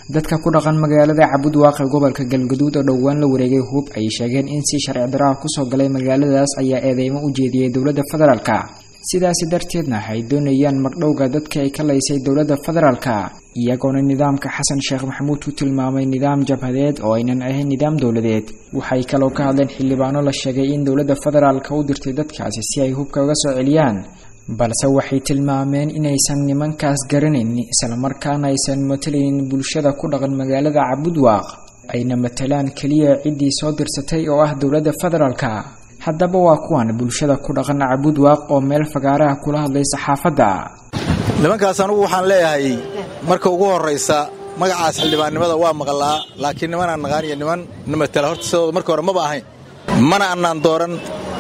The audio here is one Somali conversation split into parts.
dadka ku dhaqan magaalada cabudwaaq ee gobolka galgaduud oo dhowaan la wareegay hub ay sheegeen in si sharci darro ah kusoo galay magaaladaas ayaa eedeymo u jeediyey dowladda federaalka sidaasi darteedna ay doonayaan magdhowga dadka ay ka laysay dowladda federaalka iyagoona nidaamka xasan sheekh maxamuud ku tilmaamay nidaam jabhadeed oo aynan ahayn nidaam dowladeed waxay kaloo ka hadleen xildhibaano la sheegay in dowladda federaalka u dirtay dadkaasi si ay hubka uga soo celiyaan balse waxay tilmaameen inaysan nimankaas garanayn islamarkaana aysan matalaynin bulshada ku dhaqan magaalada cabudwaaq ayna matalaan keliya ciddii soo dirsatay oo ah dowladda federaalka haddaba waa kuwan bulshada ku dhaqan cabudwaaq oo meel fagaaraha kula hadlay saxaafadda nimankaas anugu waxaan leeyahay marka ugu horraysa magacaas xildhibaannimada waa maqlaa laakiin nimanaan naqaan iyo niman na matala horta sidooda marka hore maba ahayn mana annaan dooran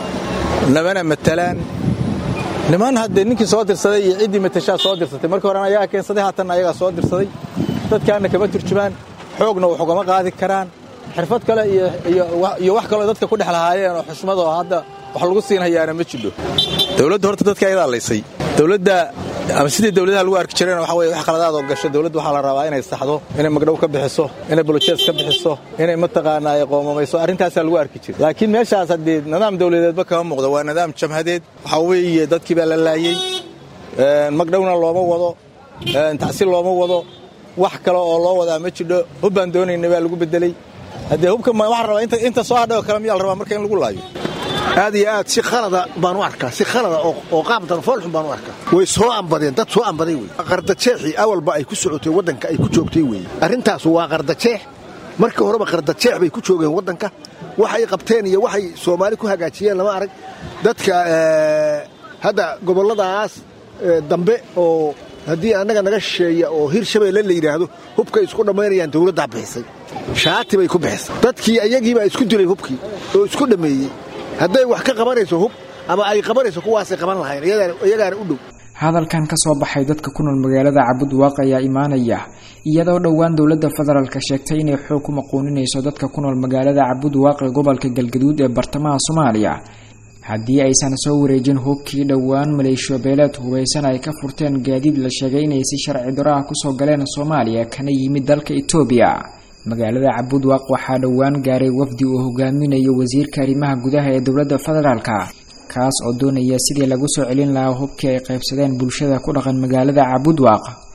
namana matalaan niman haddee ninkii soo dirsaday iyo ciddii matashaa soo dirsatay markii horena ayagaa keensaday haatanna ayagaa soo dirsaday dadkaanna kama turjumaan xoogna wax ugama qaadi karaan xirfad kale iyo wax kaloo dadka ku dhex lahaayeen oo xushmad oo hadda wax lagu siin hayaana ma jidho dowladda horta dadka ayadaa laysay dowladda ama sidii dowladaha lagu arki jireen waxa weye wax qaladaadoo gasho dowladda waxaa la rabaa inay saxdo inay magdhow ka bixiso inay bolojees ka bixiso inay mataqaanaa ay qoomamayso arrintaasaa lagu arki jira laakiin meeshaas haddee nidaam dowladeedba kama muuqdo waa nidaam jamhadeed waxaa weeye dadkii baa la laayey magdhowna looma wado tacsi looma wado wax kale oo loo wadaa ma jidho hubbaan doonayna baa lagu bedeley haddee hubka waxaa rabaa inta soo hadhay oo kale miyaa la rabaa marka in lagu laayo aad iyo aad si khalada baan u arkaa si khalada oo qaabdan foolxun baan u arkaa way soo ambadeen dad soo ambaday wey qardajeexii awalba ay ku socotay waddanka ay ku joogtay weeye arrintaas waa qardajeex markii horeba qardajeex bay ku joogeen waddanka waxay qabteen iyo waxay soomaali ku hagaajiyeen lama arag dadka hadda gobolladaas dambe oo haddii annaga naga shisheeya oo hir shabeelle la yidhaahdo hubkay isku dhammaynayaan dawladdaa bixisay shaati bay ku bixisay dadkii ayagiibaa isku dilay hubkii oo isku dhammeeyey hadday wax ka qabanayso hub ama ay qabanayso kuwaasay qaban lahayn iyagaana u dhow hadalkan ka soo baxay dadka ku nool magaalada cabudwaaq ayaa imaanaya iyadoo dhowaan dowladda federaalka sheegtay inay xoog ku maquuninayso dadka ku nool magaalada cabudwaaq ee gobolka galgaduud ee bartamaha soomaaliya haddii aysan soo wareejin hubkii dhowaan maleeshiyabeeleed hubaysan ay ka furteen gaadiid la sheegay inay si sharci daro ah kusoo galeen soomaaliya kana yimid dalka etoobiya magaalada cabudwaaq waxaa dhowaan gaaray wafdi uu hogaaminayo wasiirka arrimaha gudaha ee dowladda federaalka kaas oo doonaya sidii lagu soo celin lahaa hubkii ay qaybsadeen bulshada ku dhaqan magaalada cabudwaaq